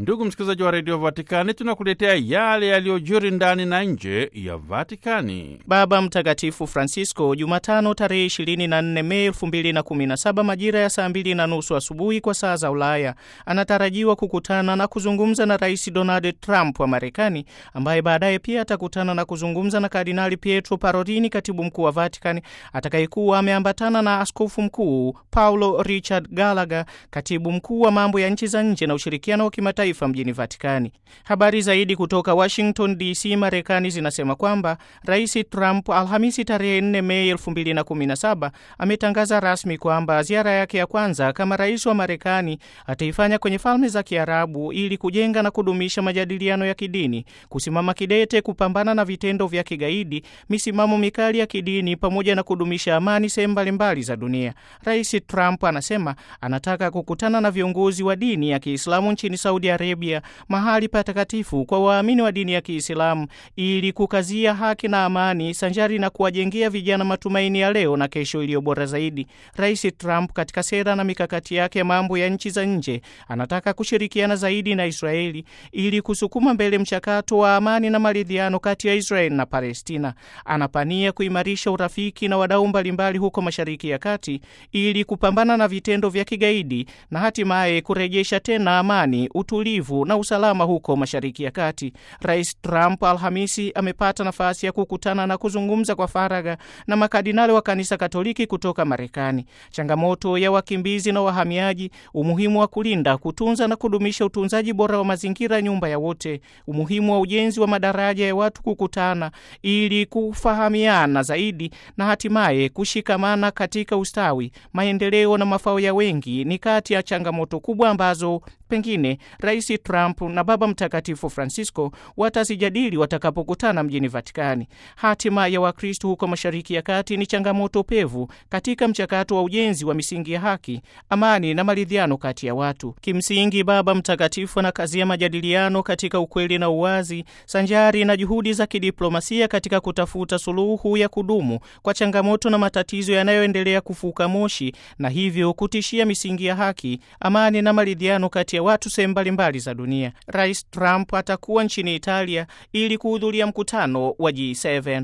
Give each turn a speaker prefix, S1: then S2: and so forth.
S1: Ndugu msikilizaji wa redio Vatikani, tunakuletea yale yaliyojiri ndani na nje ya Vatikani.
S2: Baba Mtakatifu Francisco Jumatano tarehe 24 Mei 2017 majira ya saa mbili na nusu asubuhi kwa saa za Ulaya anatarajiwa kukutana na kuzungumza na Rais Donald Trump wa Marekani, ambaye baadaye pia atakutana na kuzungumza na Kardinali Pietro Parolin, katibu mkuu wa Vatikani, atakayekuwa ameambatana na askofu mkuu Paulo Richard Gallagher, katibu mkuu wa mambo ya nchi za nje na ushirikiano wa kimataifa mjini Vatikani. Habari zaidi kutoka Washington DC, Marekani zinasema kwamba Rais Trump Alhamisi tarehe 4 Mei 2017 ametangaza rasmi kwamba ziara yake ya kwanza kama rais wa Marekani ataifanya kwenye Falme za Kiarabu ili kujenga na kudumisha majadiliano ya kidini, kusimama kidete kupambana na vitendo vya kigaidi, misimamo mikali ya kidini, pamoja na kudumisha amani sehemu mbalimbali za dunia. Rais Trump anasema anataka kukutana na viongozi wa dini ya Kiislamu nchini Saudi Arabia, mahali patakatifu kwa waamini wa dini ya Kiislamu, ili kukazia haki na amani sanjari na kuwajengea vijana matumaini ya leo na kesho iliyo bora zaidi. Rais Trump katika sera na mikakati yake ya mambo ya nchi za nje anataka kushirikiana zaidi na Israeli ili kusukuma mbele mchakato wa amani na maridhiano kati ya Israeli na Palestina. Anapania kuimarisha urafiki na wadau mbalimbali huko Mashariki ya Kati ili kupambana na vitendo vya kigaidi na hatimaye kurejesha tena amani, utulivu na usalama huko Mashariki ya Kati. Rais Trump Alhamisi amepata nafasi ya kukutana na kuzungumza kwa faragha na makardinali wa kanisa Katoliki kutoka Marekani. Changamoto ya wakimbizi na wahamiaji, umuhimu wa kulinda, kutunza na kudumisha utunzaji bora wa mazingira, nyumba ya wote, umuhimu wa ujenzi wa madaraja ya watu kukutana ili kufahamiana zaidi na hatimaye kushikamana katika ustawi, maendeleo na mafao ya wengi ni kati ya changamoto kubwa ambazo pengine Rais Trump na Baba Mtakatifu Francisco watazijadili watakapokutana mjini Vatikani. Hatima ya Wakristo huko Mashariki ya Kati ni changamoto pevu katika mchakato wa ujenzi wa misingi ya haki, amani na maridhiano kati ya watu. Kimsingi, Baba Mtakatifu anakazia majadiliano katika ukweli na uwazi, sanjari na juhudi za kidiplomasia katika kutafuta suluhu ya kudumu kwa changamoto na matatizo yanayoendelea kufuka moshi na hivyo kutishia misingi ya haki, amani na maridhiano kati ya watu sehemu mbalimbali za dunia. Rais Trump atakuwa nchini Italia ili kuhudhuria mkutano wa G7.